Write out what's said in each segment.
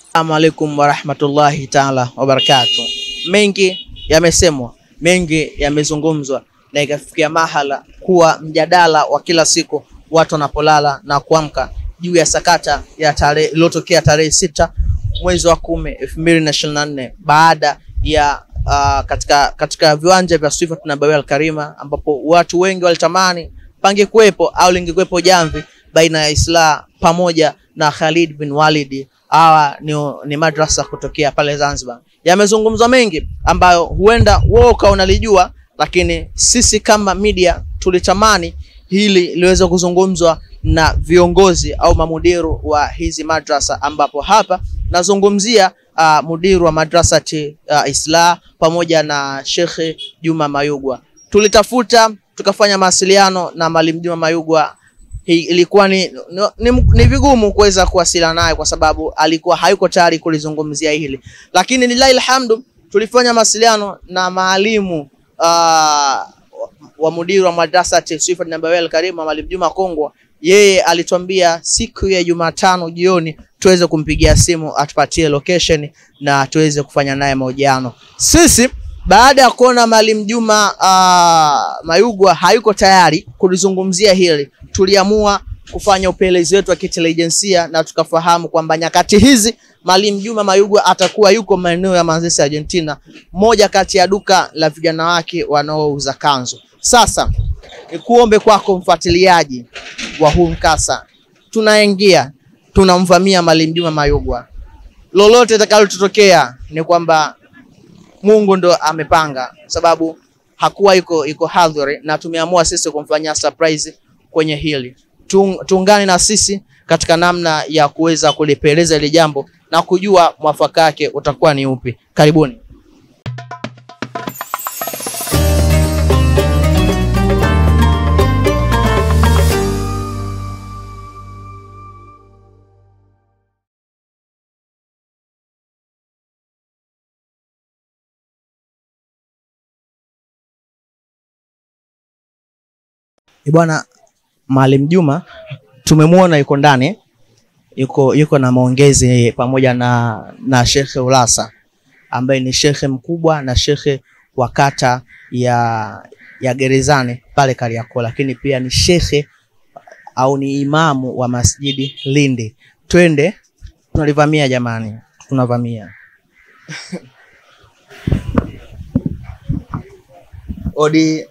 Assalamu alaikum warahmatullahi taala wabarakatuh. Mengi yamesemwa, mengi yamezungumzwa, na ikafikia mahala kuwa mjadala wa kila siku watu wanapolala na kuamka juu ya sakata ya tarehe iliyotokea tarehe sita mwezi wa kumi elfu mbili na ishirini na nne baada ya uh, katika, katika viwanja vya Swifat Nabawi Al-Karima ambapo watu wengi walitamani pange kuwepo au lingekuwepo jamvi baina ya Islah pamoja na Khalid bin Walid. Hawa ni, ni madrasa kutokea pale Zanzibar. Yamezungumzwa mengi ambayo huenda wewe ukawa unalijua, lakini sisi kama media tulitamani hili liweze kuzungumzwa na viongozi au mamudiru wa hizi madrasa, ambapo hapa nazungumzia uh, mudiru wa madrasati uh, Islah pamoja na Shekhe Juma Mayugwa. Tulitafuta tukafanya mawasiliano na Mwalimu Juma Mayugwa. Hii ilikuwa ni, ni, ni, ni vigumu kuweza kuwasiliana naye kwa sababu alikuwa hayuko tayari kulizungumzia hili, lakini lillahi alhamdu tulifanya mawasiliano na maalimu uh, wa mudiru wa madrasati Swifat Nabawi Al-Karima Mwalimu Juma Kongwa. Yeye alituambia siku ya Jumatano jioni tuweze kumpigia simu atupatie location na tuweze kufanya naye mahojiano. Sisi baada ya kuona Mwalimu Juma uh, Mayugwa hayuko tayari kulizungumzia hili, tuliamua kufanya upelelezi wetu wa kitelijensia na tukafahamu kwamba nyakati hizi Mwalimu Juma Mayugwa atakuwa yuko maeneo ya Manzese Argentina, moja kati ya duka la vijana wake wanaouza kanzu. Sasa nikuombe kwako mfuatiliaji wa huu mkasa, tunaingia tunamvamia Mwalimu Juma Mayugwa, lolote litakalotokea ni kwamba Mungu ndo amepanga, sababu hakuwa iko iko hadhuri, na tumeamua sisi kumfanyia surprise kwenye hili. Tuungane na sisi katika namna ya kuweza kulipeleza ile jambo na kujua mwafaka wake utakuwa ni upi. Karibuni. Bwana Mwalimu Juma tumemwona yuko ndani, yuko yuko na maongezi pamoja na na Shekhe Ulasa ambaye ni shekhe mkubwa na shekhe wa kata ya ya Gerezani pale Kariakoo, lakini pia ni shekhe au ni imamu wa Masjidi Lindi. Twende, tunalivamia jamani, tunavamia odi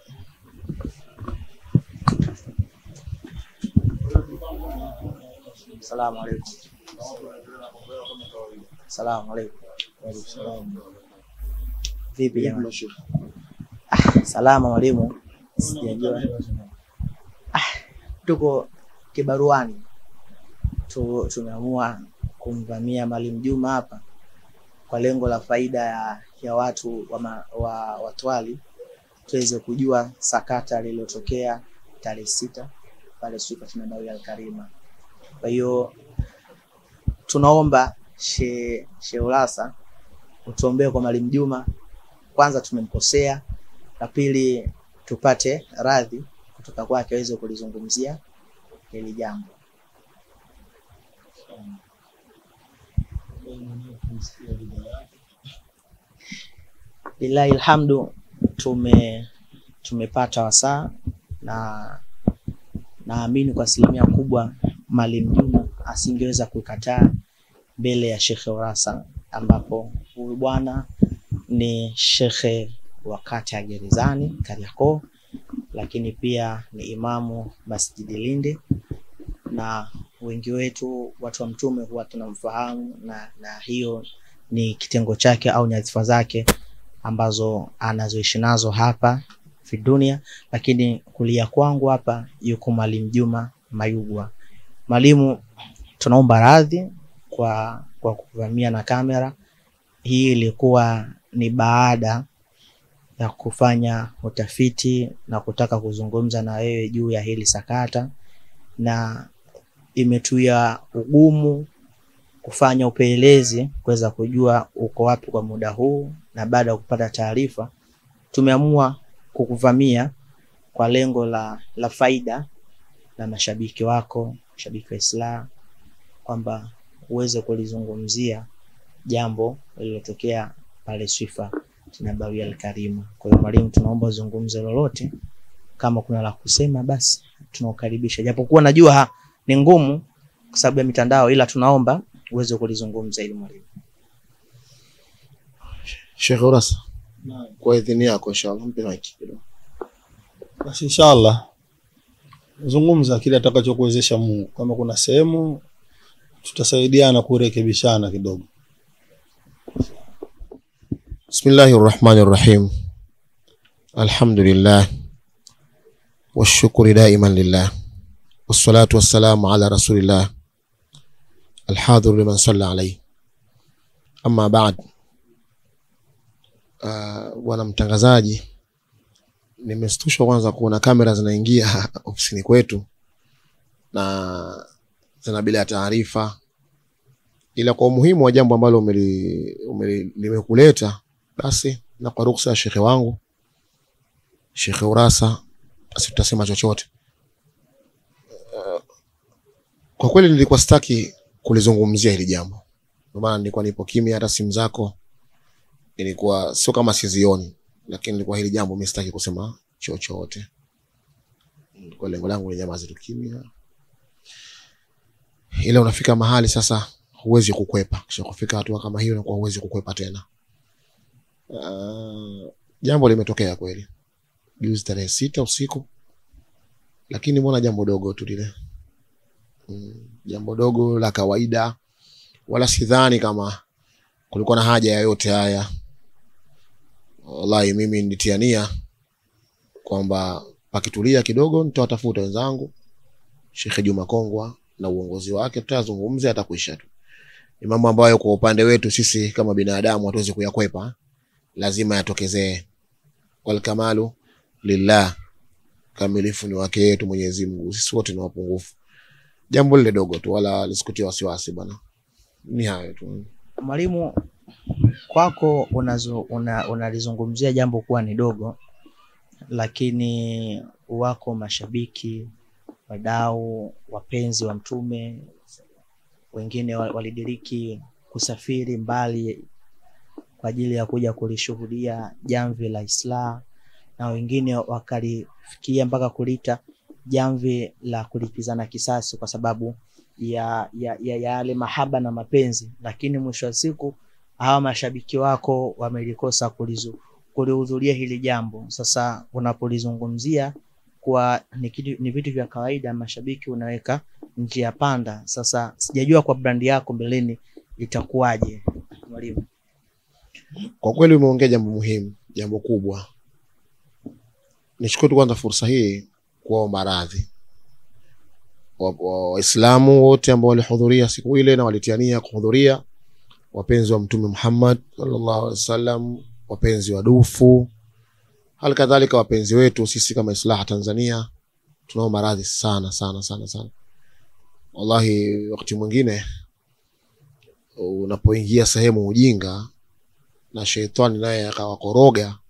Salamu alaikum. Salamu alaikum. Vipi jamani? Ah, salama mwalimu. Sijajua. Ah, tuko kibaruani tu, tumeamua kumvamia Mwalimu Juma hapa kwa lengo la faida ya, ya watu wa, ma, wa Watwali tuweze kujua sakata lililotokea tarehe sita pale Swifat Nabawi Al-Karima. Kwa hiyo tunaomba she, she Ulasa utuombee kwa Mwalimu Juma. Kwanza tumemkosea, la pili tupate radhi kutoka kwake aweze kulizungumzia hili jambo. Lillahi alhamdu, tume tumepata wasaa na naamini kwa asilimia kubwa Mwalimu Juma asingeweza kukataa mbele ya Shekhe Urasa, ambapo huyu bwana ni shekhe wa kata ya Gerezani Kariakoo, lakini pia ni imamu Masjidi Lindi, na wengi wetu watu wa Mtume huwa tunamfahamu na, na hiyo ni kitengo chake au nyadhifa zake ambazo anazoishi nazo hapa fi dunia, lakini kulia kwangu hapa yuko Mwalimu Juma Mayugwa. Mwalimu, tunaomba radhi kwa, kwa kuvamia na kamera. Hii ilikuwa ni baada ya kufanya utafiti na kutaka kuzungumza na wewe juu ya hili sakata, na imetuia ugumu kufanya upelelezi kuweza kujua uko wapi kwa muda huu, na baada ya kupata taarifa tumeamua kukuvamia kwa lengo la, la faida la mashabiki wako, mashabiki wa Islam, kwamba uweze kulizungumzia jambo lililotokea pale Swifa Nabawia Alkarimu. Kwa hiyo mwalimu, tunaomba uzungumze lolote, kama kuna la kusema basi tunakukaribisha, japokuwa najua ha, ni ngumu kwa sababu ya mitandao, ila tunaomba uweze kulizungumza ili mwalimu. Sheikh Urasa, kwa idhini yako inshallah, mpe maiki kidogo. Basi inshallah zungumza kile atakachokuwezesha Mungu. Kama kuna sehemu tutasaidiana kurekebishana kidogo. Bismillahi rrahmani rrahim. Alhamdulillah washukuri daiman lillah wassalatu wassalamu ala rasulillah alhadhir liman salla alayhi amma ba'd. Uh, bwana mtangazaji, nimestushwa kwanza kuona kamera zinaingia ofisini kwetu na zina bila taarifa, ila kwa umuhimu wa jambo ambalo umeli- umeli- limekuleta basi, na kwa ruksa ya shekhe wangu Shekhe Urasa, basi tutasema chochote. Uh, kwa kweli nilikuwa sitaki kulizungumzia hili jambo, ndio maana nilikuwa nipo kimya, hata simu zako ilikuwa sio kama sizioni, lakini nilikuwa hili jambo mimi sitaki kusema chochote. Kwa lengo langu ni nyamaze tu kimya, ila unafika mahali sasa huwezi kukwepa. Kisha kufika hatua kama hiyo, inakuwa huwezi kukwepa tena. Uh, jambo limetokea kweli juzi tarehe sita usiku, lakini mbona jambo dogo tu lile, mm, jambo dogo la kawaida, wala sidhani kama kulikuwa na haja ya yote haya. Wallahi mimi nilitiania kwamba pakitulia kidogo nitawatafuta wenzangu Sheikh Juma Kongwa na uongozi wake, tutazungumza atakuisha tu. Ni mambo ambayo kwa upande wetu sisi kama binadamu hatuwezi kuyakwepa, lazima yatokezee. Wal kamalu lillah, kamilifu ni wake yetu Mwenyezi Mungu, sisi wote ni wapungufu. Jambo lile dogo tu, wala lisikutie wasiwasi bwana, ni hayo tu. Mwalimu, kwako unazo- una- unalizungumzia jambo kuwa ni dogo, lakini wako mashabiki, wadau, wapenzi wa Mtume, wengine wa- walidiriki kusafiri mbali kwa ajili ya kuja kulishuhudia jamvi la Islah, na wengine wakalifikia mpaka kulita jamvi la kulipizana kisasi kwa sababu ya ya ya yale mahaba na mapenzi, lakini mwisho wa siku hawa mashabiki wako wamelikosa kulizu- kulihudhuria hili jambo. Sasa unapolizungumzia kwa ni, kitu, ni vitu vya kawaida, mashabiki unaweka njia panda. Sasa sijajua kwa brandi yako mbeleni itakuwaje, mwalimu? Kwa kweli umeongea jambo muhimu, jambo kubwa. Nichukue tu kwanza fursa hii kuwaomba radhi Wa- wa- Waislamu wote ambao walihudhuria siku ile na walitiania kuhudhuria, wapenzi wa Mtume Muhammad sallallahu alaihi wasallam, wapenzi wa dufu, hali kadhalika wapenzi wetu sisi kama Islaha Tanzania, tunaomba radhi sana sana sana sana. Wallahi, wakati mwingine unapoingia sehemu ujinga na shetani naye akawakoroga,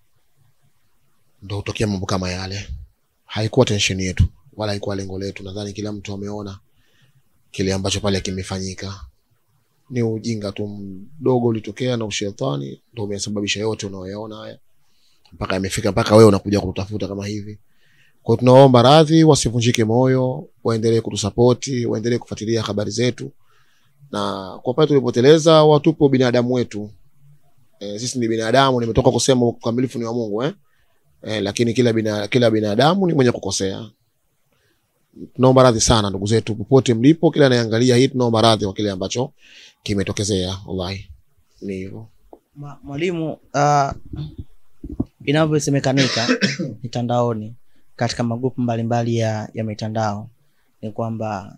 ndo hutokea mambo kama yale. Haikuwa tension yetu wala haikuwa lengo letu. Nadhani kila mtu ameona kile ambacho pale kimefanyika, ni ujinga tu mdogo ulitokea na ushetani ndo umesababisha yote unayoyaona haya, mpaka imefika mpaka wewe unakuja kututafuta kama hivi. Kwa hiyo tunaomba radhi, wasivunjike moyo, waendelee kutusapoti, waendelee kufuatilia habari zetu, na kwa pale tulipoteleza, watupo binadamu wetu eh, sisi ni binadamu. Nimetoka kusema ukamilifu ni wa Mungu eh? Eh, lakini kila bina, kila binadamu ni mwenye kukosea. Tunaomba radhi sana ndugu zetu popote mlipo, kila anayeangalia hii, tunaomba radhi kwa kile ambacho kimetokezea. Wallahi ni hivyo. Ma- Mwalimu, uh, inavyosemekanika mitandaoni katika magrupu mbalimbali ya, ya mitandao ni kwamba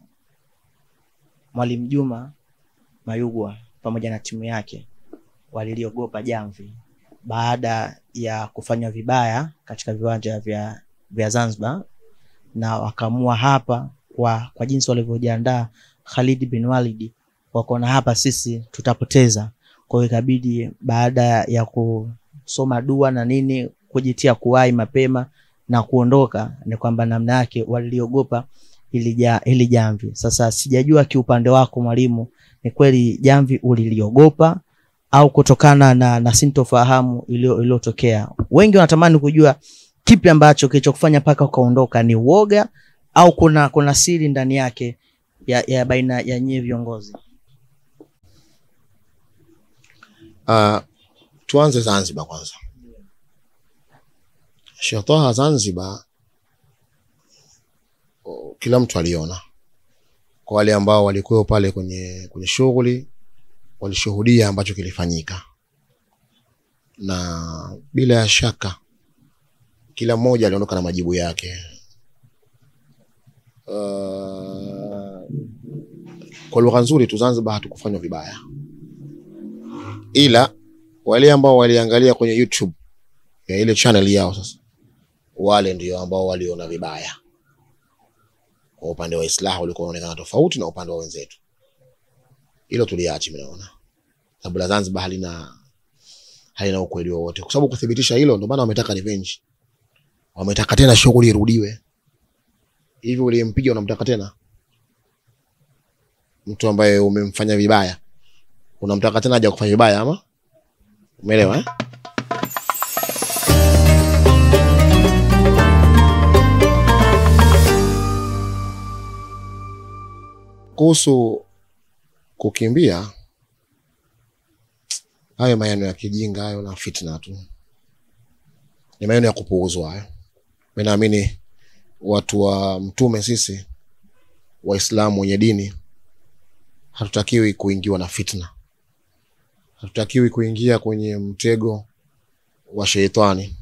Mwalimu Juma Mayugwa pamoja na timu yake waliliogopa jamvi baada ya kufanya vibaya katika viwanja vya, vya Zanzibar na wakaamua hapa kwa, kwa jinsi walivyojiandaa Khalid bin Walid wakaona hapa sisi tutapoteza kwa hiyo ikabidi baada ya kusoma dua na nini kujitia kuwahi mapema na kuondoka, ni kwamba namna yake waliliogopa hili ja, hili jamvi. Sasa sijajua kiupande wako mwalimu, ni kweli jamvi uliliogopa au kutokana na, na sintofahamu iliyo- iliyotokea? Wengi wanatamani kujua kipi ambacho kilichokufanya mpaka ukaondoka, ni uoga au kuna kuna siri ndani yake ya, ya baina ya nyie viongozi? Uh, tuanze Zanzibar kwanza. Sheikh Taha Zanzibar, o, kila mtu aliona. Kwa wale ambao walikuwa pale kwenye kwenye shughuli walishuhudia ambacho kilifanyika, na bila ya shaka kila mmoja aliondoka na majibu yake. Uh, kwa lugha nzuri tu, Zanzibar hatukufanywa vibaya ila wale ambao waliangalia kwenye YouTube ya ile channel yao sasa, wale ndio ambao waliona vibaya. Kwa upande wa Islah ulikuwa unaonekana tofauti na upande wa wenzetu, hilo tuliachi. Mimi naona sababu la Zanzibar halina halina ukweli wowote, kwa sababu kuthibitisha hilo, ndio maana wametaka revenge, wametaka tena shughuli irudiwe. Hivi uliyempiga unamtaka tena mtu ambaye umemfanya vibaya unamtaka tena aje kufanya vibaya ama? Umeelewa eh? Kuhusu kukimbia, hayo maneno ya kijinga hayo na fitna tu, ni maneno ya kupuuzwa hayo. Mimi naamini watu wa Mtume, sisi Waislamu wenye dini hatutakiwi kuingiwa na fitna, hatutakiwi kuingia kwenye mtego wa sheitani.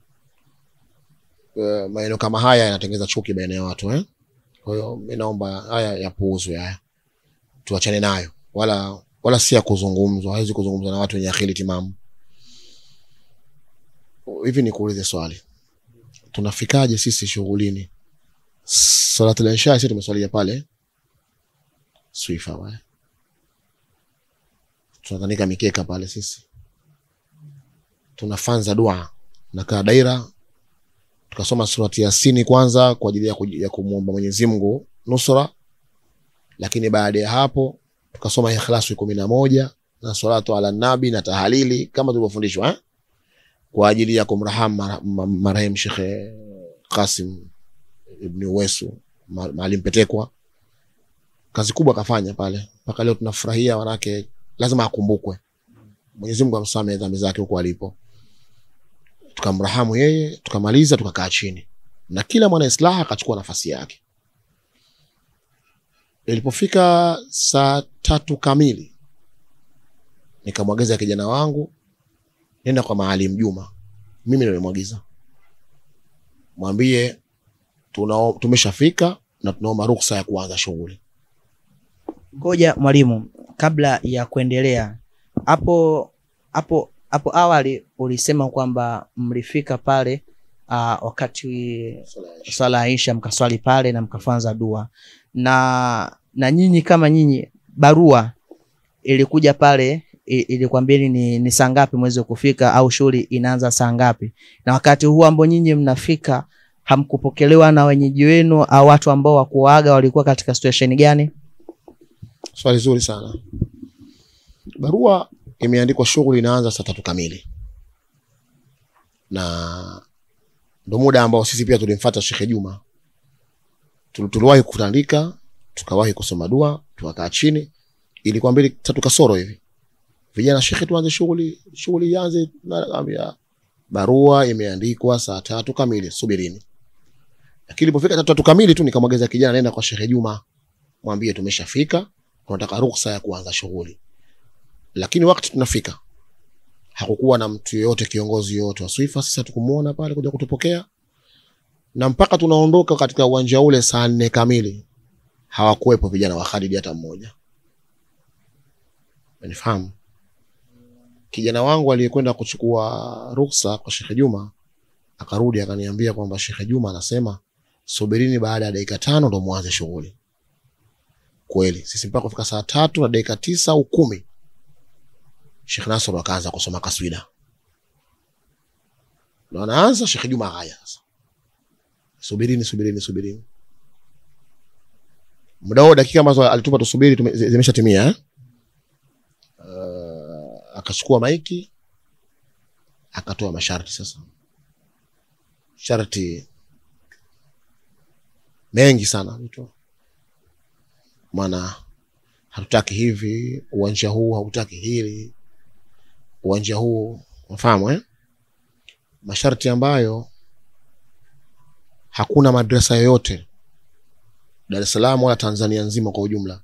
Uh, maneno kama haya yanatengeza chuki baina ya watu eh? Kwa hiyo mi naomba haya yapuuzwe, haya tuachane nayo, wala wala si ya kuzungumzwa, hawezi kuzungumzwa na watu wenye akili timamu. Hivi nikuulize swali, tunafikaje sisi shughulini? Salatul Isha sisi tumeswalia pale Swifa wale. Tunatandika mikeka pale sisi. Tunafanza dua na kaa daira tukasoma surati Yasini kwanza kwa ajili ya, kuji- ya kumwomba Mwenyezi Mungu nusra, lakini baada ya hapo tukasoma Ikhlasu kumi na moja na salatu ala nabi na tahalili kama tulivyofundishwa eh? kwa ajili ya kumrahamu mara- ma- marehemu Shekhe Qasim Ibni Uwesu ma- Maalim Petekwa kazi kubwa akafanya pale mpaka leo tunafurahia, wanake lazima akumbukwe. Mwenyezi Mungu amsamehe dhambi zake huko alipo. Tukamrahamu yeye, tukamaliza, tukakaa chini na kila mwana islaha akachukua nafasi yake. Ilipofika saa tatu kamili, nikamwagiza kijana wangu, nenda kwa Maalim Juma, mimi nilimwagiza, mwambie tuna tumeshafika na tunaomba ruksa ya kuanza shughuli. Ngoja mwalimu, kabla ya kuendelea hapo hapo hapo awali ulisema kwamba mlifika pale uh, wakati swala ya Isha mkaswali pale na mkafanza dua na na nyinyi kama nyinyi, barua ilikuja pale i- ilikwambieni ni, ni saa ngapi mweze kufika au shughuli inaanza saa ngapi, na wakati huu ambao nyinyi mnafika hamkupokelewa na wenyeji wenu au watu ambao wakuaga walikuwa katika situation gani? Swali zuri sana. Barua imeandikwa shughuli inaanza saa tatu kamili, na ndo muda ambao sisi pia tulimfuata Shekhe Juma. Tul- Tuliwahi kutandika, tukawahi kusoma dua, tukakaa chini, ilikuwa mbili tatu kasoro hivi, vijana, shekhe, tuanze shughuli, shughuli ianze. Naambia barua imeandikwa saa tatu kamili, subirini. Lakini ilipofika tatu tatu kamili tu nikamwageza kijana, nenda kwa Shekhe Juma, mwambie tumeshafika tunataka ruhusa ya kuanza shughuli. Lakini wakati tunafika hakukuwa na mtu yeyote, kiongozi yoyote wa Swifa. Sisi hatukumuona pale kuja kutupokea, na mpaka tunaondoka katika uwanja ule saa nne kamili hawakuwepo vijana wa Khalid hata mmoja. Umenifahamu? Kijana wangu aliyekwenda kuchukua ruhusa kwa Shekhe Juma akarudi akaniambia kwamba Shekhe Juma anasema subirini, baada ya dakika tano ndo mwanze shughuli kweli sisi mpaka kufika saa tatu na dakika tisa au kumi Sheikh Nasr akaanza kusoma kaswida, ndo anaanza Sheikh Juma haya sasa, subirini subirini subirini. Muda huo dakika ambazo alitupa tusubiri tume- zi- zimeshatimia eh? Uh, akachukua maiki akatoa masharti sasa sharti mengi sana alitoa maana hatutaki hivi uwanja huu hautaki hili uwanja huu mfahamu eh? masharti ambayo hakuna madrasa yoyote Dar es Salaam wala Tanzania nzima kwa ujumla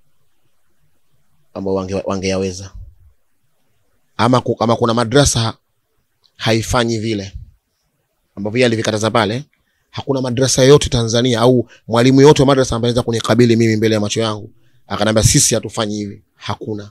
ambao wange, wangeyaweza ama, ku, ama kuna madrasa haifanyi vile ambavyo yeye alivikataza pale. Hakuna madrasa yoyote Tanzania au mwalimu yote wa madrasa ambaye anaweza kunikabili mimi mbele ya macho yangu akanambia sisi hatufanyi hivi. Hakuna.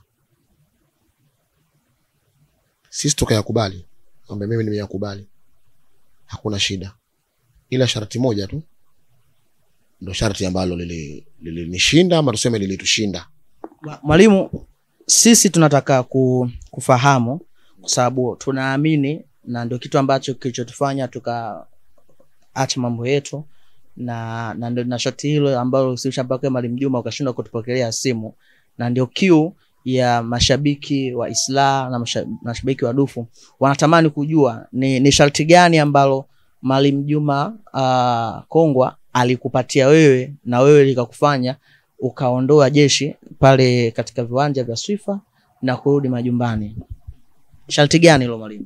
Sisi tukayakubali, kwamba mimi nimeyakubali, hakuna shida, ila sharti moja tu ndo sharti ambalo lilinishinda lili ama tuseme lilitushinda. Mwa- Mwalimu, sisi tunataka ku, kufahamu kwa sababu tunaamini na ndio kitu ambacho kilichotufanya tukaacha mambo yetu na na ndio na shoti hilo ambalo ulisababisha mpaka Mwalimu Juma ukashindwa kutupokelea simu, na ndio kiu ya mashabiki wa Isla na masha- mashabiki wa Dufu wanatamani kujua ni, ni sharti gani ambalo Mwalimu Juma uh, Kongwa alikupatia wewe na wewe likakufanya ukaondoa jeshi pale katika viwanja vya Swifa na kurudi majumbani. Sharti gani hilo mwalimu?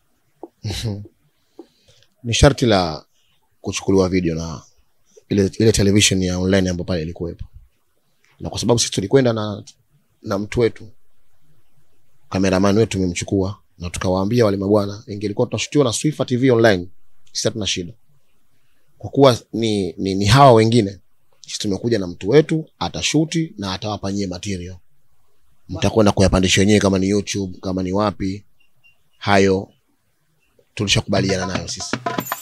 Ni sharti la kuchukuliwa video na ile, ile television ya online ambayo pale ilikuwepo, na kwa sababu sisi tulikwenda na, na mtu wetu kameraman wetu tumemchukua na tukawaambia wale mabwana, ingelikuwa tunashutiwa na Swifa TV online, sisi hatuna shida, kwa kuwa ni, ni, ni hawa wengine. Sisi tumekuja na mtu wetu, atashuti na atawapa nyie material, mtakwenda kuyapandisha wenyewe, kama ni YouTube, kama ni wapi, hayo tulishakubaliana nayo sisi.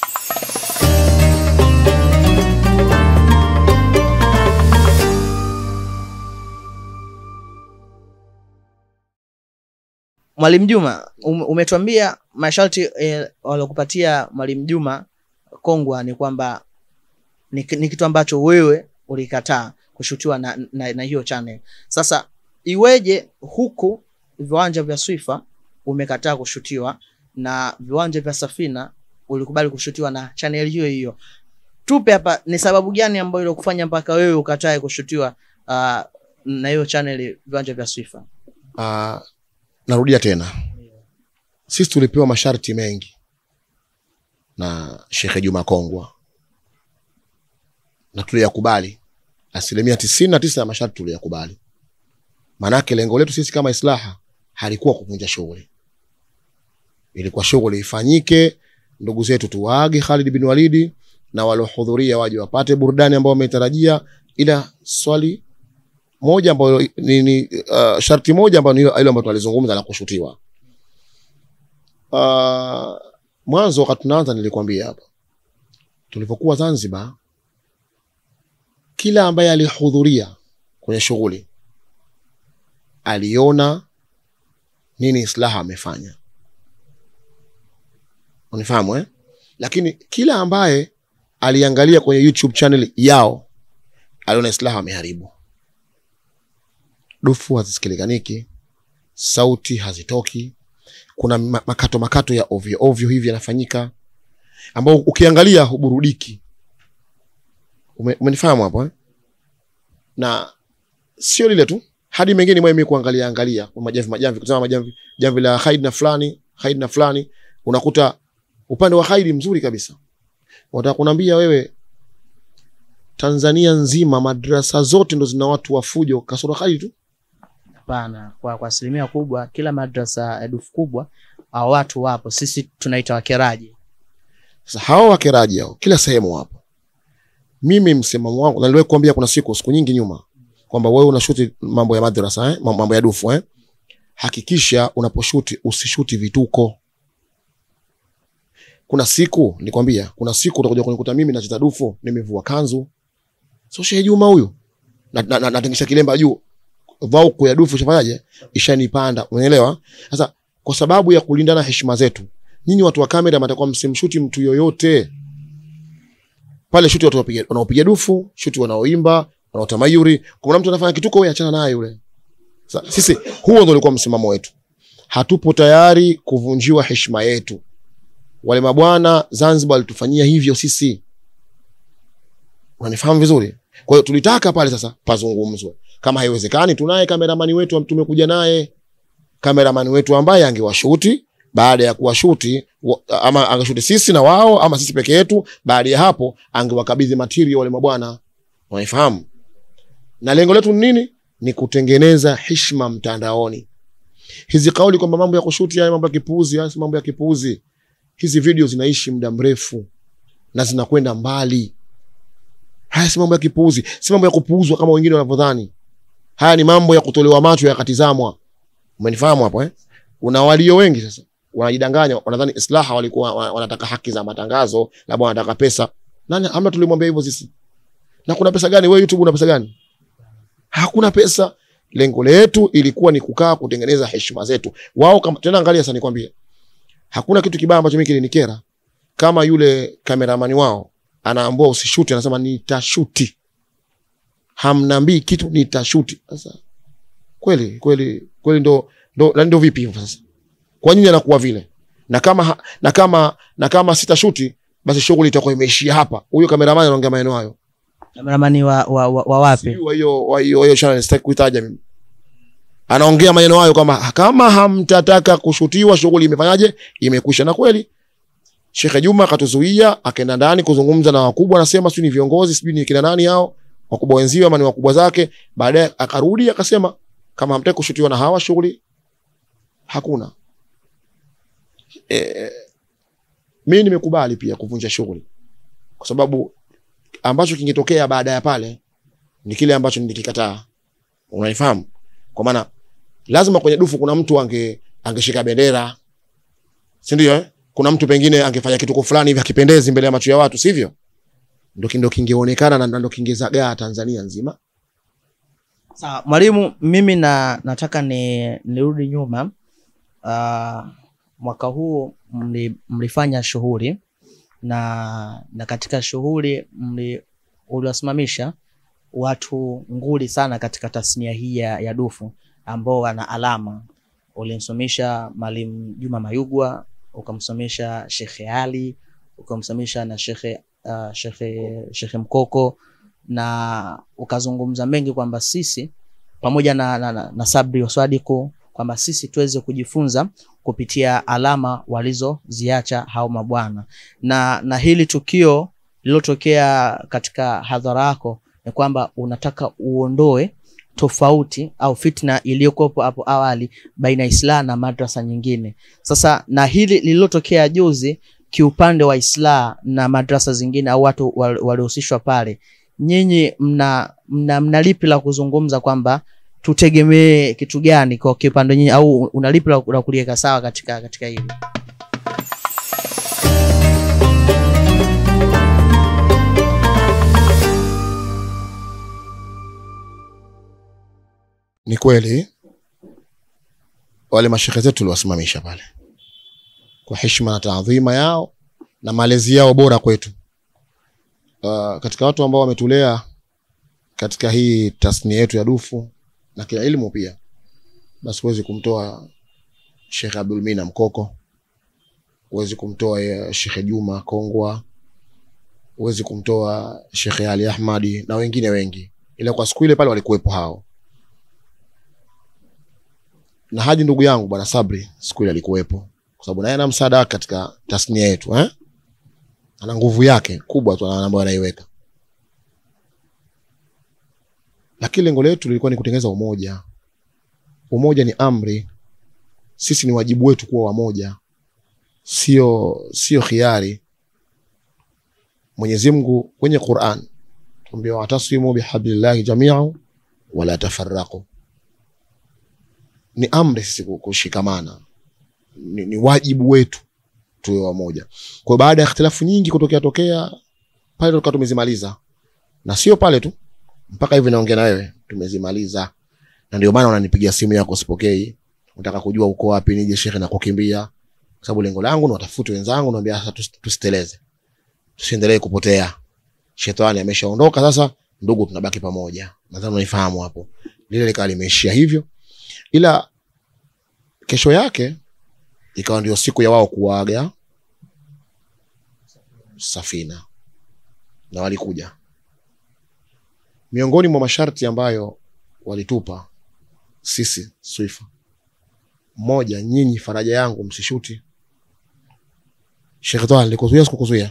Mwalimu Juma, um, umetuambia masharti eh, waliokupatia Mwalimu Juma Kongwa ni kwamba ni, ki- ni kitu ambacho wewe ulikataa kushutiwa na, na, na hiyo channel. Sasa iweje huku viwanja vya Swifa umekataa kushutiwa na viwanja vya Safina ulikubali kushutiwa na channel hiyo hiyo? Tupe hapa ni sababu gani ambayo ilokufanya mpaka wewe ukatae kushutiwa uh, na hiyo channel viwanja vya Swifa? Uh, narudia tena, sisi tulipewa masharti mengi na Shekhe Juma Kongwa na tuliyakubali. Asilimia tisini na tisa ya masharti tuliyakubali, maanake lengo letu sisi kama Islaha halikuwa kuvunja shughuli, ilikuwa shughuli ifanyike, ndugu zetu tuwaage Khalid bin Walidi na waliohudhuria waje wapate burudani ambao wametarajia, ila swali moja ambayo ni, ni uh, sharti moja ambayo ni ile ile ambayo tunalizungumza la kushutiwa. Uh, mwanzo wakati tunaanza nilikwambia hapa, tulipokuwa Zanzibar, kila ambaye alihudhuria kwenye shughuli aliona nini Islaha amefanya, unifahamu eh? Lakini kila ambaye aliangalia kwenye YouTube channel yao aliona Islaha ameharibu dufu hazisikiliniki, sauti hazitoki, kuna ma- makato makato ya ovyo ovyo hivi yanafanyika, ambao ukiangalia huburudiki. Ume, umenifahamu hapo eh? Na sio lile tu, hadi mengine mwe mimi kuangalia angalia kwa majamvi majamvi, kutazama majamvi jamvi la Khaid na fulani Khaid na fulani, unakuta upande wa Khaid mzuri kabisa. Wataka kuniambia wewe Tanzania nzima madrasa zote ndo zina watu wa fujo kasoro Khaid tu? Hapana, kwa kwa asilimia kubwa kila madrasa ya dufu kubwa au watu wapo, sisi tunaita wakeraji. Sasa hao wakeraji hao kila sehemu wapo. Mimi msimamo wangu, na niliwahi kuambia kuna siku siku nyingi nyuma kwamba wewe unashuti mambo ya madrasa eh, mambo ya dufu eh, hakikisha unaposhuti usishuti vituko. Kuna siku nikwambia, kuna siku utakuja kunikuta mimi nacheza dufu nimevua kanzu, sio Shehe Juma huyu, na, na, na, natingisha kilemba juu, vauku ya dufu ishafanyaje, ishanipanda. Umeelewa? Sasa kwa sababu ya kulindana heshima zetu nyinyi watu wa kamera mtakuwa msimshuti mtu yoyote pale. Shuti watu wanaopiga wanaopiga dufu, shuti wanaoimba, wanaota mayuri. Kuna mtu anafanya kituko, wewe achana naye yule. Sasa sisi huo ndio ulikuwa msimamo wetu, hatupo tayari kuvunjiwa heshima yetu. Wale mabwana Zanzibar walitufanyia hivyo sisi, unanifahamu vizuri. Kwa hiyo tulitaka pale sasa pazungumzwe. Kama haiwezekani, tunaye kameramani wetu, tumekuja naye kameramani wetu ambaye angewashuti baada ya kuwashuti wa- ama angeshuti sisi na wao ama sisi peke yetu. Baada ya hapo, angewakabidhi material wale mabwana, unaifahamu. Na lengo letu ni nini? Ni kutengeneza heshima mtandaoni. Hizi kauli kwamba mambo ya kushuti haya mambo ya kipuuzi, haya si mambo ya kipuuzi. Hizi video zinaishi muda mrefu na zinakwenda mbali. Haya si mambo ya kipuuzi, si mambo ya kupuuzwa kama wengine wanavyodhani. Haya ni mambo ya kutolewa macho yakatizamwa. Umenifahamu hapo eh? Una walio wengi sasa wanajidanganya, wanadhani islaha walikuwa wa- wanataka haki za matangazo, labda wanataka pesa. Nani amna tulimwambia hivyo sisi? Na kuna pesa gani? Wewe YouTube una pesa gani? Hakuna pesa. Lengo letu ilikuwa ni kukaa kutengeneza heshima zetu. Wao kama tena, angalia sasa, nikwambie, hakuna kitu kibaya ambacho mimi kilinikera kama yule kameramani wao anaambua usishuti, anasema nitashuti. Hamnaambii kitu, nitashuti. Sasa kweli kweli kweli, ndo ndo na ndo vipi hivyo sasa? Kwa nini anakuwa vile? Na kama ha- na kama na kama sitashuti, basi shughuli itakuwa imeishia hapa. Huyo kameramani anaongea maneno hayo Kameramani wa, wa, wa, wa wapi? Sijui wa hiyo wa hiyo hiyo channel sitaki kuitaja mimi. Anaongea maneno hayo kama kama hamtataka kushutiwa shughuli imefanyaje? Imekwisha. Na kweli Sheikh Juma akatuzuia, akaenda ndani kuzungumza na wakubwa, anasema sijui ni viongozi, sijui ni kina nani hao, wakubwa wenziwe ama ni wakubwa zake. Baadaye akarudi akasema kama hamtaki kushutiwa na hawa shughuli hakuna. E, mimi nimekubali pia kuvunja shughuli kwa sababu ambacho kingetokea baada ya pale ni kile ambacho nilikikataa. Unaifahamu? Kwa maana lazima kwenye dufu kuna mtu ange angeshika bendera, si ndio? Eh, kuna mtu pengine angefanya kitu fulani hivi hakipendezi mbele ya macho ya watu, sivyo? Ndio ndio kingeonekana na ndio kingezagaa Tanzania nzima. Sawa, mwalimu, mimi na nataka ni nirudi nyuma. Uh, mwaka huu mli, mlifanya shughuli na na katika shughuli mli uliwasimamisha watu nguli sana katika tasnia hii ya, ya dufu ambao wana alama. Ulimsomesha Mwalimu Juma Mayugwa, ukamsomesha Shekhe Ali, ukamsomesha na Shekhe uh, Shekhe Shekhe Mkoko na ukazungumza mengi kwamba sisi pamoja na, na, na, na Sabri Oswadiku kwamba sisi tuweze kujifunza kupitia alama walizoziacha hao mabwana, na na hili tukio lililotokea katika hadhara yako ni kwamba unataka uondoe tofauti au fitna iliyokuwepo hapo awali baina ya Islah na madrasa nyingine. Sasa na hili lililotokea juzi kiupande wa Islah na madrasa zingine au watu wal- waliohusishwa pale, nyinyi mna, mna, mna lipi la kuzungumza kwamba tutegemee kitu gani kwa kiupande nyinyi, au una lipi la la kuliweka sawa katika katika hili? Ni kweli wale mashehe zetu tuliwasimamisha pale kwa heshima na taadhima yao na malezi yao bora kwetu. Uh, katika watu ambao wametulea katika hii tasnia yetu ya dufu na kila ilmu pia, basi huwezi kumtoa Sheikh Abdul Mina Mkoko, huwezi kumtoa eh, Sheikh Juma Kongwa, huwezi kumtoa Sheikh Ali Ahmadi na wengine wengi, ila kwa siku ile pale walikuwepo hao na hadi ndugu yangu bwana Sabri siku ile alikuwepo, kwa sababu naye ana msaada wake katika tasnia yetu eh? Ana nguvu yake kubwa tu ambayo anaiweka, lakini lengo letu lilikuwa ni kutengeneza umoja. Umoja ni amri, sisi ni wajibu wetu kuwa wamoja, sio sio khiari. Mwenyezi Mungu kwenye Qur'an tuambia, watasimu bihablillahi jami'an wala tafarraqu ni amri sisi ku- kushikamana, ni, ni wajibu wetu tuwe wamoja. Kwa hiyo baada ya ikhtilafu nyingi kutokea tokea pale, tukawa tumezimaliza, na sio pale tu, mpaka hivi naongea na wewe tumezimaliza, na ndio maana unanipigia simu yako sipokei, unataka kujua uko wapi, nije shekhe na kukimbia, kwa sababu lengo langu ni watafute wenzangu, naambia sasa tus- tusiteleze, tusiendelee kupotea. Shetani ameshaondoka sasa, ndugu, tunabaki pamoja. Nadhani unaifahamu hapo, lile likawa limeishia hivyo ila kesho yake ikawa ndio siku ya wao kuaga safina na walikuja miongoni mwa masharti ambayo walitupa sisi swifa moja nyinyi faraja yangu msishuti Sheikh Toa nilikuzuia sikukuzuia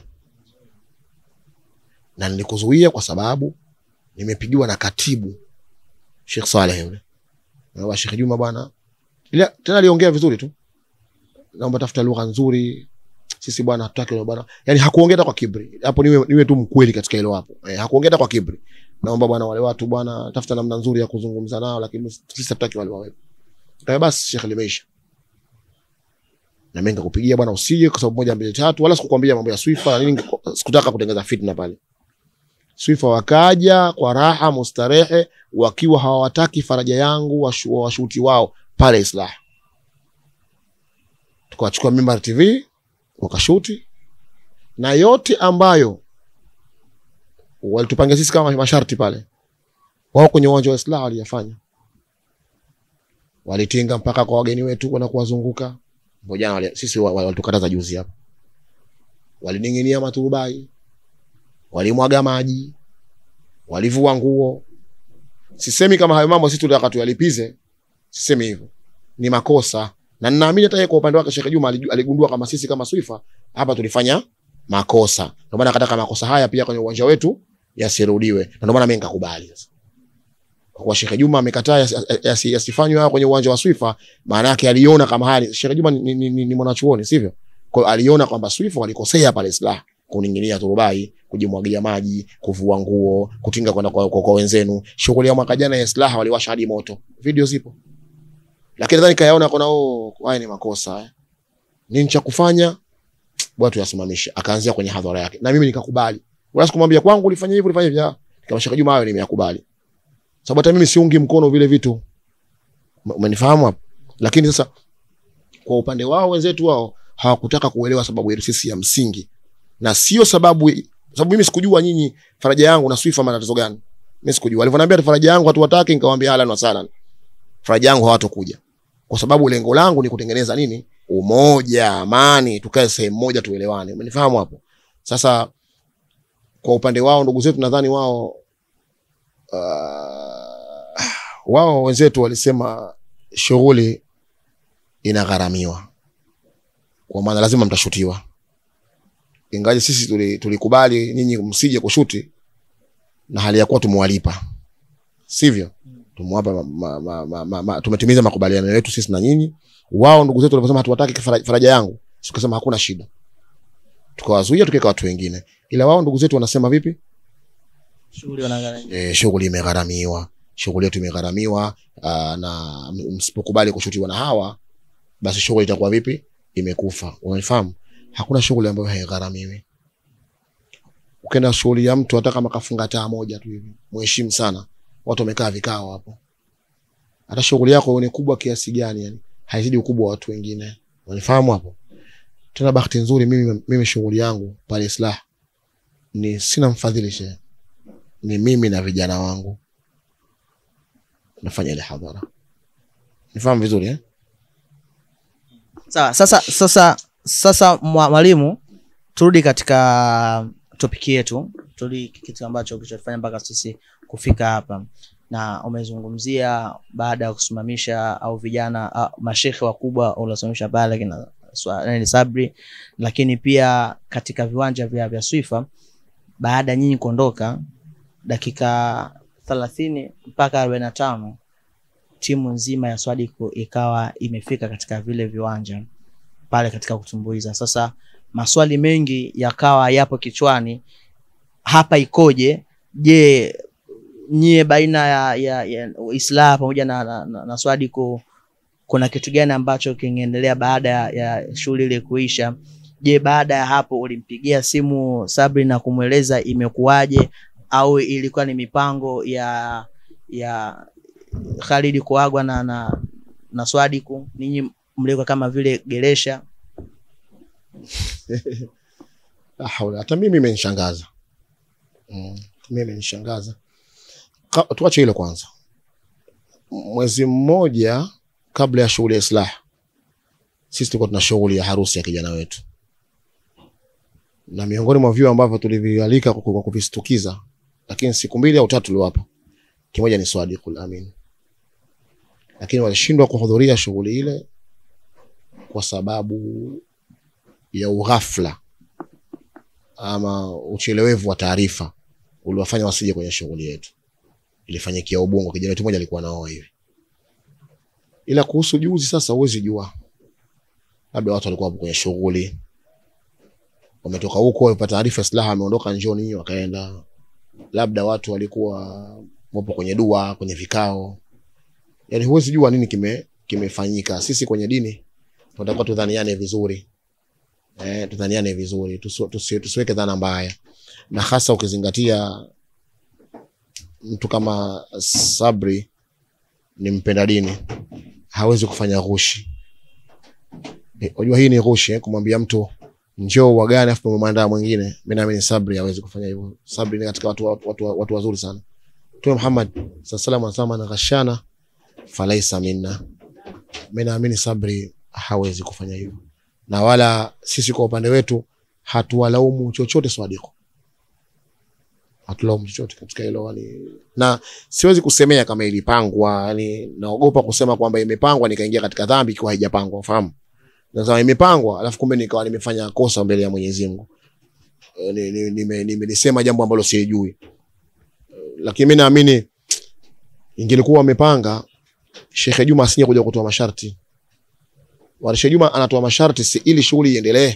na nilikuzuia kwa sababu nimepigiwa na katibu Sheikh Saleh yule na Sheikh Juma bwana ila tena aliongea vizuri tu naomba tafuta lugha nzuri sisi bwana hatutaki hilo bwana yani hakuongea hata kwa kibri hapo niwe, niwe tu mkweli katika hilo hapo eh, hakuongea hata kwa kibri naomba bwana wale watu bwana tafuta namna nzuri ya kuzungumza nao lakini sisi hatutaki wale wawepo Kaambia basi Sheikh limeisha na mimi nikakupigia bwana usije kwa sababu moja mbili tatu wala sikukwambia mambo ya Swifa na nini sikutaka kutengeneza fitna pale Swifa wakaja kwa raha mustarehe wakiwa hawataki faraja yangu washu- washuti wao pale Islah tukawachukua Mimbar TV wakashuti na yote ambayo walitupangia sisi kama masharti pale wao kwenye uwanja wa Islah waliyafanya walitinga mpaka kwa wageni wetu kwenda kuwazunguka Ambao jana wali, sisi wa- wa- walitukataza juzi hapa walining'inia maturubai walimwaga maji walivua nguo sisemi kama hayo mambo sisi tunataka tuyalipize sisemi hivyo ni makosa na ninaamini hata yeye kwa upande wake Sheikh Juma aliju- aligundua kama sisi kama Swifa hapa tulifanya makosa ndio maana akataka makosa haya pia kwenye uwanja wetu yasirudiwe na ndio maana mimi nikakubali sasa kwa kuwa Sheikh Juma amekataa yasi- yasi- yasifanywe haya kwenye uwanja wa Swifa maana yake aliona kama haya Sheikh Juma ni, ni, ni, ni mwanachuoni sivyo kwa hiyo aliona kwamba Swifa walikosea pale Islah kuning'inia turubai kujimwagilia maji kuvua nguo kutinga kwenda kwa, kwa, kwa wenzenu shughuli ya mwaka jana ya Islah waliwasha hadi moto video zipo lakini nadhani kayaona kona oh haya ni makosa haya nini cha kufanya bwana tuyasimamishe akaanzia kwenye hadhara yake na mimi nikakubali wala sikumwambia kwangu ulifanya hivi ulifanya hivi Ah, kama Sheikh Juma hayo nimeyakubali sababu hata mimi siungi mkono vile vitu Ume- umenifahamu hapo lakini sasa kwa upande wao wenzetu wao hawakutaka kuelewa sababu yetu sisi ya msingi na sio sababu sababu mimi sikujua nyinyi faraja yangu na Swifa maana tatizo gani mimi sikujua walivyoniambia faraja yangu hatuwataki nikamwambia halan wa salan faraja yangu hawatokuja kwa sababu lengo langu ni kutengeneza nini umoja amani tukae sehemu moja tuelewane umenifahamu hapo sasa kwa upande wao ndugu zetu nadhani wao uh, wao wenzetu walisema shughuli inagharamiwa kwa maana lazima mtashutiwa ingaje sisi tuli- tulikubali nyinyi msije kushuti na hali ya kuwa tumewalipa sivyo tumewapa ma, ma, ma, ma, ma, ma, tumetimiza makubaliano yetu sisi na nyinyi wao ndugu zetu waliposema hatuwataki faraja, faraja yangu tukasema hakuna shida tukawazuia tukaweka watu wengine ila wao ndugu zetu wanasema vipi shughuli wanaangalia e, shughuli imegharamiwa shughuli yetu imegharamiwa aa, na m- msipokubali kushutiwa na hawa basi shughuli itakuwa vipi imekufa unanifahamu hakuna shughuli ambayo haigharamiwi ukienda shughuli ya mtu hata kama kafunga taa moja tu hivi mheshimu sana watu wamekaa vikao hapo hata shughuli yako ni kubwa kiasi gani yani haizidi ukubwa wa watu wengine unanifahamu hapo tena bahati nzuri mimi, mimi shughuli yangu pale Islah ni sina mfadhili shehe ni mimi na vijana wangu nafanya ile hadhara nifahamu vizuri eh? sawa sasa sasa sasa mwa- mwalimu turudi katika topiki yetu turudi kitu ambacho kilichofanya mpaka sisi kufika hapa na umezungumzia baada ya kusimamisha au vijana ah, mashekhe wakubwa uliosimamisha pale kina Swa- nani, sabri lakini pia katika viwanja vya, vya swifa baada ya nyinyi kuondoka dakika thelathini mpaka arobaini na tano timu nzima ya Swadiko ikawa imefika katika vile viwanja pale katika kutumbuiza. Sasa maswali mengi yakawa yapo kichwani, hapa ikoje? Je, nyie baina ya, ya, ya Islah pamoja na, na, na, na Swadiko kuna kitu gani ambacho kingeendelea baada ya, ya shughuli ile kuisha? Je, baada ya hapo ulimpigia simu Sabri na kumweleza imekuwaje, au ilikuwa ni mipango ya ya Khalid kuagwa na, na, na Swadiku, ninyi mlikuwa kama vile geresha? La haula, hata mimi imenishangaza mm, mimi imenishangaza Ka- tuache hilo kwanza mwezi mmoja kabla ya shughuli ya islah sisi tulikuwa tuna shughuli ya harusi ya kijana wetu, na miongoni mwa vyuo ambavyo tulivialika kwa kwa kuvistukiza, lakini siku mbili au tatu tuliwapo, kimoja ni Swadiqul Amin, lakini walishindwa kuhudhuria shughuli ile kwa sababu ya ughafla ama uchelewevu wa taarifa uliwafanya wasije kwenye shughuli yetu. Ilifanyikia Ubungo, kijana wetu mmoja alikuwa naoa hivi. Ila kuhusu juzi, sasa huwezi jua, labda watu walikuwa hapo kwenye shughuli, wametoka huko, wamepata taarifa silaha ameondoka njoni, wakaenda. Labda watu walikuwa wapo kwenye dua, kwenye vikao, yani huwezi jua nini kime kimefanyika. Sisi kwenye dini tunatakiwa tudhaniane vizuri eh, tudhaniane vizuri, tusi- tusi- tusiweke dhana mbaya, na hasa ukizingatia mtu kama Sabri ni mpenda dini, hawezi kufanya ghushi. Eh, Unajua hii ni ghushi eh, kumwambia mtu njoo wagane afu umemwandaa mwingine. Mimi naamini Sabri hawezi kufanya hivyo. Sabri ni katika watu, watu, watu, watu wazuri sana. Mtume Muhammad sallallahu alaihi wasallam anasema man ghashana falaisa minna. Mimi naamini Sabri hawezi kufanya hivyo, na wala sisi kwa upande wetu hatuwalaumu chochote Swadiko, hatulaumu chochote katika hilo yani, na siwezi kusemea kama ilipangwa yani, naogopa kusema kwamba imepangwa nikaingia katika dhambi ikiwa haijapangwa, fahamu. Nasema imepangwa alafu kumbe nikawa nimefanya kosa mbele ya Mwenyezi Mungu, Eh, ni- ni- nime- nimelisema jambo ambalo sijui, lakini mimi naamini ingelikuwa wamepanga Sheikh Juma asinge kuja kutoa masharti. Wale Sheikh Juma anatoa masharti si ili shughuli iendelee.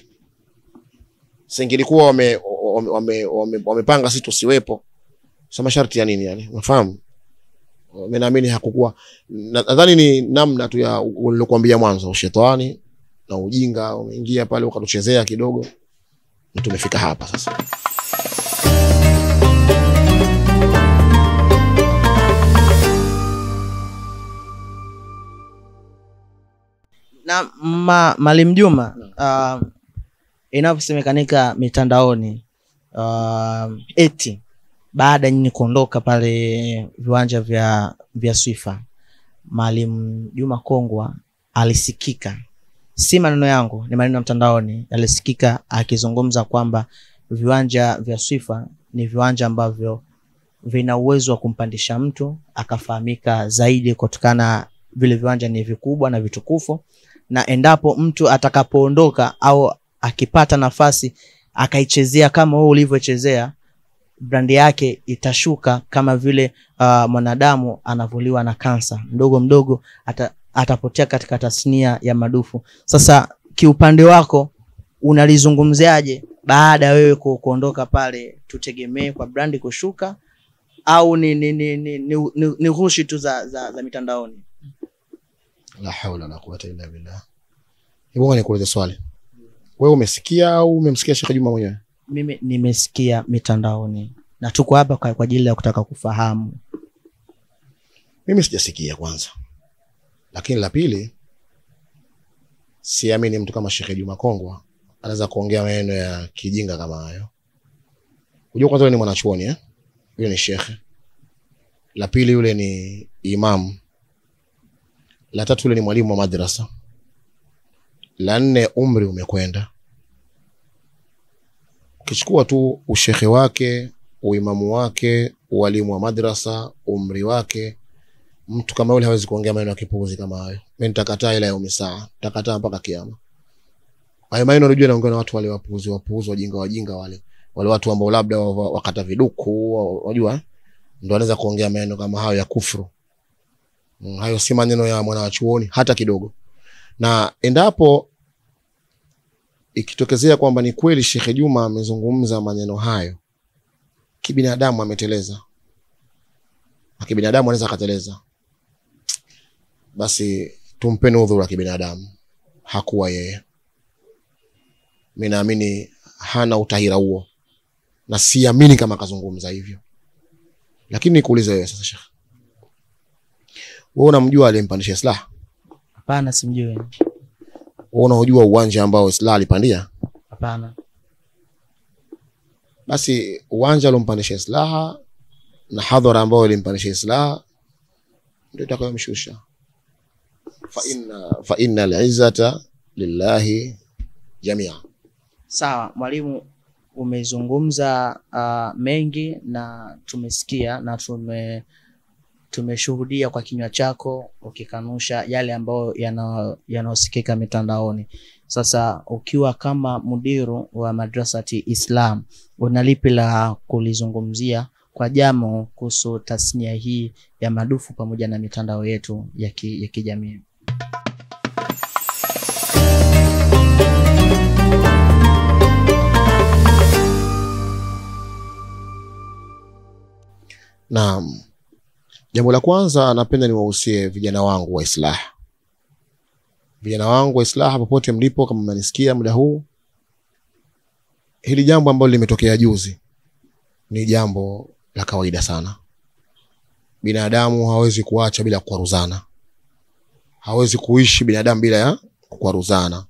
Singelikuwa wame wame, wame, wame, wamepanga sisi tusiwepo. Sasa masharti ya nini yani? Unafahamu? Mimi naamini hakukuwa na- nadhani ni namna tu ya ulilokuambia mwanzo ushetani na ujinga umeingia pale ukatuchezea kidogo. Na tumefika hapa sasa. na ma, Maalim Juma uh, inavyosemekanika mitandaoni uh, eti baada ya nyinyi kuondoka pale viwanja vya vya Swifa, Maalim Juma Kongwa alisikika, si maneno yangu, ni maneno ya mtandaoni, alisikika akizungumza kwamba viwanja vya Swifa ni viwanja ambavyo vina uwezo wa kumpandisha mtu akafahamika zaidi kutokana vile viwanja ni vikubwa na vitukufu na endapo mtu atakapoondoka au akipata nafasi akaichezea kama wewe ulivyochezea brandi yake itashuka kama vile uh, mwanadamu anavuliwa na kansa mdogo mdogo ata, atapotea katika tasnia ya madufu sasa kiupande wako unalizungumziaje baada ya wewe ku- kuondoka pale tutegemee kwa brandi kushuka au ni ni ni ni, ni, ni, ni ghushi tu za, za, za mitandaoni La haula wala quwwata illa billah. Hebu nikuulize swali. Wewe umesikia au umemsikia Sheikh Juma mwenyewe? mimi nimesikia mitandaoni na tuko hapa kwa kwa ajili ya kutaka kufahamu Mimi sijasikia kwanza, lakini la pili, siamini mtu kama Sheikh Juma Kongwa anaweza kuongea maneno ya kijinga kama hayo. Unajua, kwanza yule ni mwanachuoni eh? Yule ni shekhe. La pili, yule ni imamu. La tatu, yule ni mwalimu wa madrasa. La nne, umri umekwenda. Ukichukua tu ushekhe wake, uimamu wake, ualimu wa madrasa, umri wake, mtu kama yule hawezi kuongea maneno ya kipuuzi kama hayo. Mimi nitakataa ila yaumi saa, nitakataa mpaka kiama. Hayo maneno unajua naongea na watu wale wapuuzi, wapuuzi, wajinga, wajinga wale. Wale watu ambao labda wa- wa- wakata viduku, wa- unajua? eh? Ndio wanaweza kuongea maneno kama hayo ya kufuru. Mm, hayo si maneno ya mwana wa chuoni hata kidogo. Na endapo ikitokezea kwamba ni kweli Sheikh Juma amezungumza maneno hayo, kibinadamu ameteleza. Na kibinadamu anaweza akateleza. Basi tumpeni udhuru wa kibinadamu. Hakuwa yeye. Mimi naamini hana utahira huo, na siamini kama akazungumza hivyo. Lakini nikuulize wewe sasa, Sheikh, wewe unamjua aliyempandisha Islah? hapana simjui Wewe unaojua uwanja ambao Islah alipandia? hapana Basi uwanja aliompandisha Islah na hadhara ambayo ilimpandisha Islah ndio itakayomshusha. Fa inna fa inna al-izzata lillahi jamia. Sawa mwalimu, umezungumza uh, mengi na tumesikia na tume tumeshuhudia kwa kinywa chako ukikanusha yale ambayo yana- yanayosikika mitandaoni. Sasa ukiwa kama mudiru wa madrasati Islam, una lipi la kulizungumzia kwa jamo kuhusu tasnia hii ya madufu pamoja na mitandao yetu ya ki- ya kijamii? Naam, jambo la kwanza napenda niwahusie vijana wangu wa Islah, vijana wangu wa Islah popote mlipo, kama mnanisikia muda huu, hili jambo ambalo limetokea juzi ni jambo la kawaida sana. Binadamu hawezi kuacha bila kukwaruzana, hawezi kuishi binadamu bila ya kukwaruzana,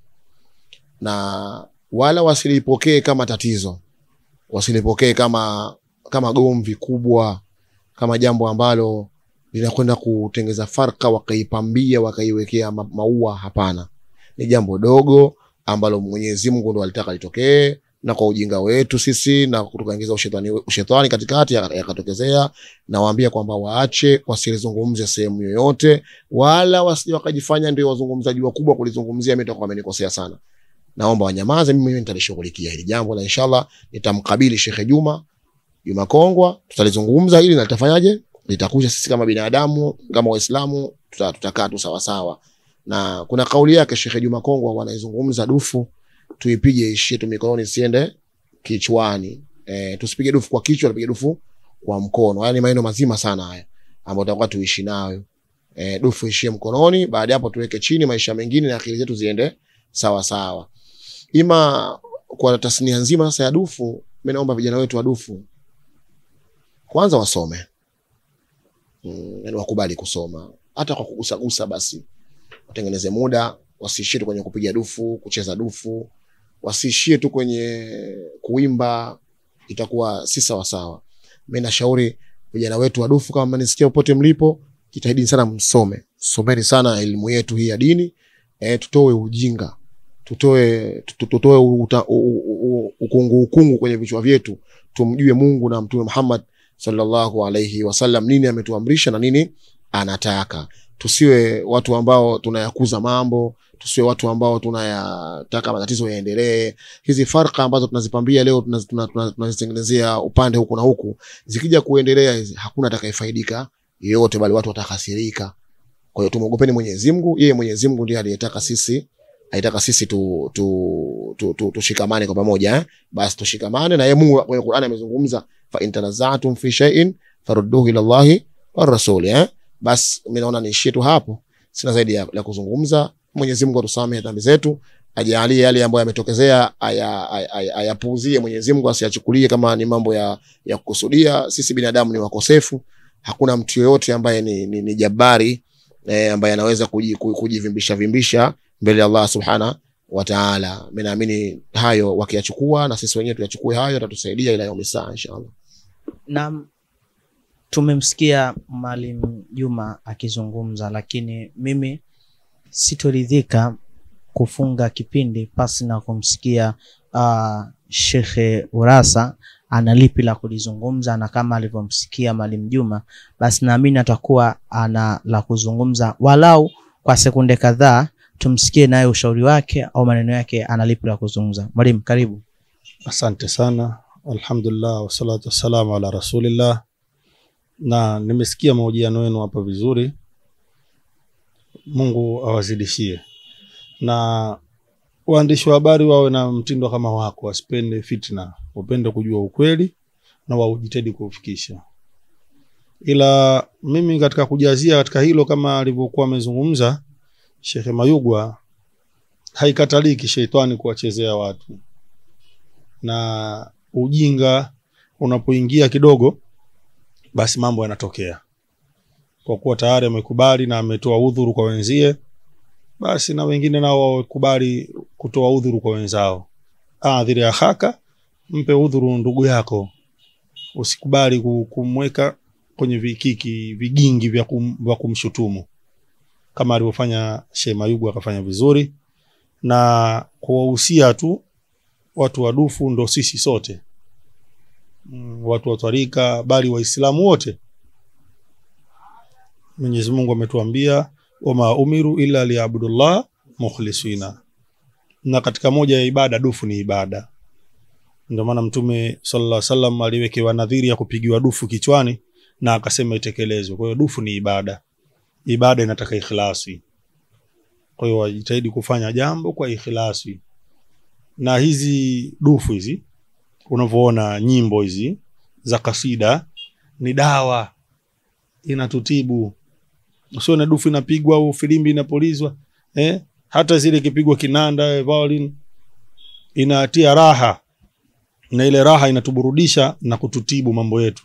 na wala wasilipokee kama tatizo, wasilipokee kama kama gomvi kubwa kama jambo ambalo linakwenda kutengeza farka wakaipambia wakaiwekea ma- maua. Hapana, ni jambo dogo ambalo Mwenyezi Mungu ndo alitaka litokee, na kwa ujinga wetu sisi na tukaingiza ushetani, ushetani katikati yaka- yakatokezea. Nawaambia kwamba waache wasilizungumze sehemu yoyote, wala wasije wakajifanya ndio wazungumzaji wakubwa kulizungumzia. Mimi nitakuwa amenikosea sana, naomba wanyamaze. Mimi nitalishughulikia hili jambo na inshallah nitamkabili Shekhe Juma Juma Kongwa, tutalizungumza hili na litafanyaje, litakuja. Sisi kama binadamu kama Waislamu tuta- tutakaa tu sawasawa. Na kuna kauli yake Shekhe Juma Kongwa wanaizungumza, dufu tuipige ishie tu mikononi, siende kichwani. E, tusipige dufu kwa kichwa, tupige dufu kwa mkono. Haya ni maneno mazima sana haya ambayo tutakuwa tuishi nayo. E, dufu ishie mkononi, baada ya hapo tuweke chini, maisha mengine na akili zetu ziende sawa sawa. Ima kwa tasnia nzima sasa ya dufu, mimi naomba vijana wetu wa dufu kwanza wasome mm, yani wakubali kusoma hata kwa kugusagusa, basi watengeneze muda, wasiishie tu kwenye kupiga dufu, kucheza dufu, wasiishie tu kwenye kuimba, itakuwa si sawasawa. Mi nashauri vijana wetu wa dufu, kama mnanisikia popote mlipo, jitahidini sana, msome, someni sana elimu yetu hii ya dini e, tutoe ujinga, tutoe tu- tutoe uta- u- u- u- ukungu ukungu kwenye vichwa vyetu, tumjue Mungu na Mtume Muhammad sallallahu alaihi wasallam, nini ametuamrisha na nini anataka. Tusiwe watu ambao tunayakuza mambo, tusiwe watu ambao tunayataka matatizo yaendelee. Hizi farka ambazo tunazipambia leo tunaz- tuna- tuna- tunazitengenezea upande huku na huku, zikija kuendelea hizi, hakuna atakayefaidika yeyote, bali watu watakasirika. Kwa hiyo tumwogopeni Mwenyezi Mungu. Yeye Mwenyezi Mungu ndiye aliyetaka sisi aitaka sisi tu, tu, tu, tu, tushikamane kwa pamoja eh? Basi tushikamane na yeye. Mungu kwenye Qur'ani amezungumza fa in tanazatum fi shay'in farudduhu ila Allahi wa rasuli eh? Basi mimi naona niishie tu hapo, sina zaidi ya, ya kuzungumza. Mwenyezi Mungu atusamehe dhambi zetu, ajalie yale ambayo yametokeza aya- aya- aya- ayapuuzie. Mwenyezi Mungu asiyachukulie kama ni mambo ya, ya kukusudia. Sisi binadamu ni wakosefu, hakuna mtu yoyote ambaye ni, ni, ni jabari eh, ambaye anaweza kuji- ku- kujivimbisha vimbisha mbele ya Allah subhana wa taala. Mimi naamini hayo wakiyachukua na sisi wenyewe tuyachukue hayo, atatusaidia ila yaumi saa inshallah. Naam, tumemsikia Mwalimu Juma akizungumza, lakini mimi sitoridhika kufunga kipindi pasi na kumsikia uh, Shekhe Urasa ana lipi la kulizungumza, na kama alivyomsikia Mwalimu Juma, basi naamini atakuwa ana la kuzungumza walau kwa sekunde kadhaa, tumsikie naye ushauri wake au maneno yake, ana lipi la kuzungumza. Mwalimu, karibu. Asante sana, alhamdulillah wassalatu wassalamu ala rasulillah. Na nimesikia mahojiano yenu hapa vizuri, Mungu awazidishie, na waandishi wa habari wawe na mtindo kama wako, wasipende fitna, wapende kujua ukweli na waujitahidi kuufikisha. Ila mimi katika kujazia katika hilo, kama alivyokuwa amezungumza Shekhe Mayugwa, haikataliki sheitani kuwachezea watu na ujinga unapoingia kidogo, basi mambo yanatokea. Kwa kuwa tayari amekubali na ametoa udhuru kwa wenzie, basi na wengine nao wakubali kutoa udhuru kwa wenzao. Adhiri akhaka, mpe udhuru ndugu yako, usikubali ku- kumweka kwenye vikiki vigingi vya, kum, vya kumshutumu kama alivyofanya Sheikh Mayugu akafanya vizuri na kuwahusia tu watu wa dufu ndo sisi sote mm, watu wa twarika bali waislamu wote mwenyezi mungu ametuambia wama umiru illa liyabudullah mukhlisina na katika moja ya ibada dufu ni ibada ndio maana mtume sallallahu alaihi wasallam aliwekewa nadhiri ya kupigiwa dufu kichwani na akasema itekelezwe kwa hiyo dufu ni ibada ibada inataka ikhlasi kwa hiyo wajitahidi kufanya jambo kwa ikhlasi na hizi dufu hizi unavyoona nyimbo hizi za kasida ni dawa inatutibu usione dufu inapigwa au filimbi inapulizwa eh? hata zile ikipigwa kinanda eh, violin inatia raha na ile raha inatuburudisha na kututibu mambo yetu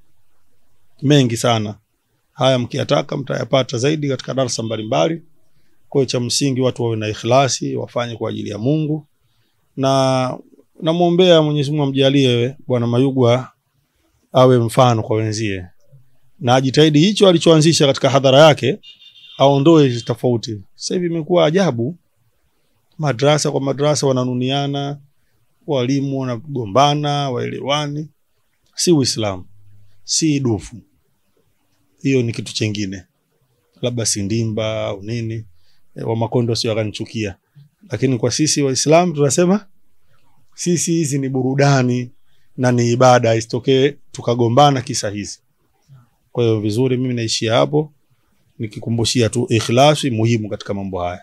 mengi sana haya mkiyataka mtayapata zaidi katika darsa mbalimbali kwa hiyo cha msingi watu wawe na ikhlasi wafanye kwa ajili ya mungu na namwombea mwenyezi mungu amjalie bwana mayugwa awe mfano kwa wenzie na ajitahidi hicho alichoanzisha katika hadhara yake aondoe hizi tofauti sasa hivi imekuwa ajabu madrasa kwa madrasa wananuniana walimu wanagombana waelewani si uislamu si dufu hiyo ni kitu chengine labda sindimba au nini e, wamakondo sio akanichukia lakini kwa sisi waislamu tunasema sisi hizi ni burudani na ni ibada isitokee tukagombana kisa hizi kwa hiyo vizuri mimi naishia hapo nikikumbushia tu ikhlasi muhimu katika mambo haya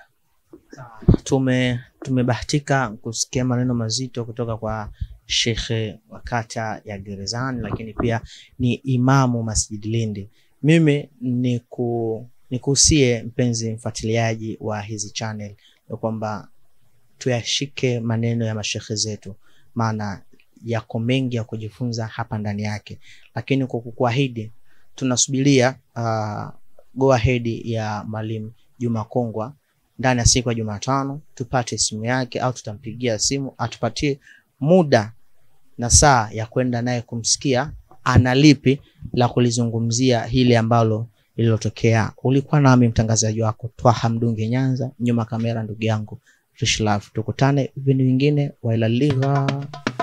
tume tumebahatika kusikia maneno mazito kutoka kwa shekhe wa kata ya gerezani lakini pia ni imamu masjid lindi mimi ni ku nikuhusie mpenzi mfuatiliaji wa hizi channel ya kwamba tuyashike maneno ya mashekhe zetu maana yako mengi ya kujifunza hapa ndani yake lakini kwa kukuahidi tunasubiria uh, go ahead ya mwalimu juma kongwa ndani ya siku ya jumatano tupate simu yake au tutampigia simu atupatie muda na saa ya kwenda naye kumsikia ana lipi la kulizungumzia hili ambalo lililotokea ulikuwa nami mtangazaji wako twaha mdungi nyanza nyuma kamera ndugu yangu Rishlaf tukutane vipindi vingine wailaligha